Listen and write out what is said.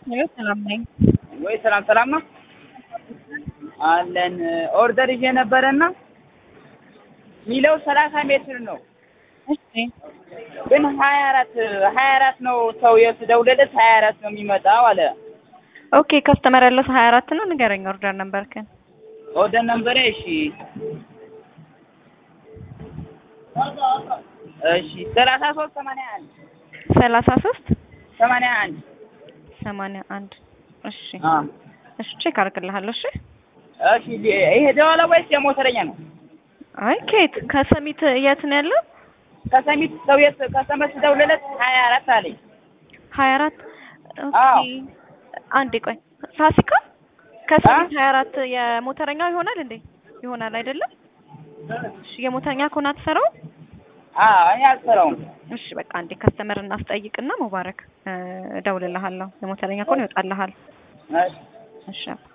ሄሎ ሰላም ነኝ። ወይ ሰላም ሰላም ነው አለን። ኦርደር ይዤ ነበረና ሚለው ሰላሳ ሜትር ነው እሺ ግን ሀያ አራት ሀያ አራት ነው ሰው የስደውልለት ሀያ አራት ነው የሚመጣው አለ። ኦኬ ከስተመር ያለው ሀያ አራት ነው። ንገረኝ ኦርደር ነበርክን? ኦርደር ነምበሬ እሺ እሺ ሰላሳ ሶስት ሰማንያ አንድ ሰላሳ ሶስት ሰማንያ አንድ ሰማንያ አንድ እሺ አ እሺ ቼክ አድርግልሃለሁ። እሺ እሺ ይሄ ደዋላ ወይስ የሞተረኛ ነው? አይ ከየት ከሰሚት የት ነው ያለው? ከሰሚት ሰው የት ከሰመት ስደውልለት ሀያ አራት አለኝ። ሀያ አራት አዎ። ኦኬ አንዴ ቆይ ፋሲካ ከሰሚት ሀያ አራት የሞተረኛው ይሆናል እንዴ? ይሆናል አይደለም? እሺ የሞተረኛ ከሆነ አትሰራው? አዎ እኔ አልሰራውም። እሺ በቃ አንዴ ከስተመር እናስጠይቅና ሙባረክ እ እደውልልሃለሁ። የሞተረኛ ከሆነ ይወጣልሃል። እሺ እሺ